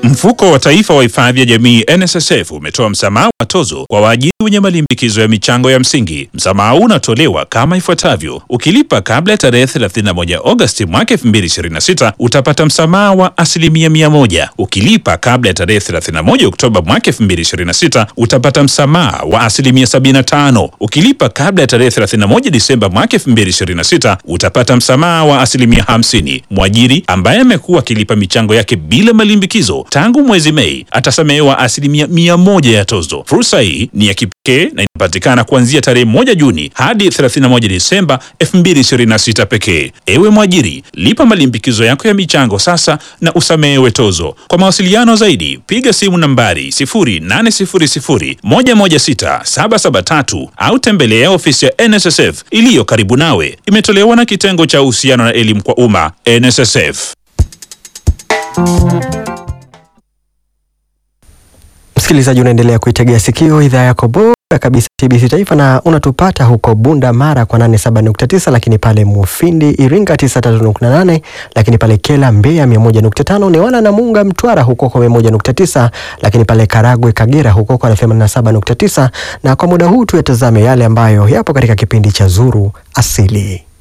Mfuko wa Taifa wa Hifadhi ya Jamii NSSF umetoa msamaha wa tozo kwa waajiri wenye malimbikizo ya michango ya msingi. Msamaha huu unatolewa kama ifuatavyo: ukilipa kabla ya tarehe 31 Agosti mwaka 2026 utapata msamaha wa asilimia mia moja. Ukilipa kabla ya tarehe 31 Oktoba mwaka 2026 utapata msamaha wa asilimia 75. Ukilipa kabla ya tarehe 31 Disemba mwaka 2026 utapata msamaha wa asilimia 50. Mwajiri ambaye amekuwa akilipa michango yake bila malimbikizo tangu mwezi Mei atasamehewa asilimia mia moja ya tozo. Fursa hii ni ya kipekee na inapatikana kuanzia tarehe moja Juni hadi 31 Disemba 2026 pekee. Ewe mwajiri, lipa malimbikizo yako ya michango sasa na usamehewe tozo. Kwa mawasiliano zaidi, piga simu nambari 0800 116 773 au tembelea ofisi ya NSSF iliyo karibu nawe. Imetolewa na kitengo cha uhusiano na elimu kwa umma NSSF. Msikilizaji, unaendelea kuitegea sikio idhaa yako bora kabisa TBC Taifa, na unatupata huko Bunda Mara kwa 87.9, lakini pale Mufindi Iringa 93.8, lakini pale Kela Mbeya 101.5, Newala na Munga Mtwara huko kwa 101.9, lakini pale Karagwe Kagera huko kwa 87.9. Na kwa muda huu tuyatazame yale ambayo yapo katika kipindi cha Zuru Asili.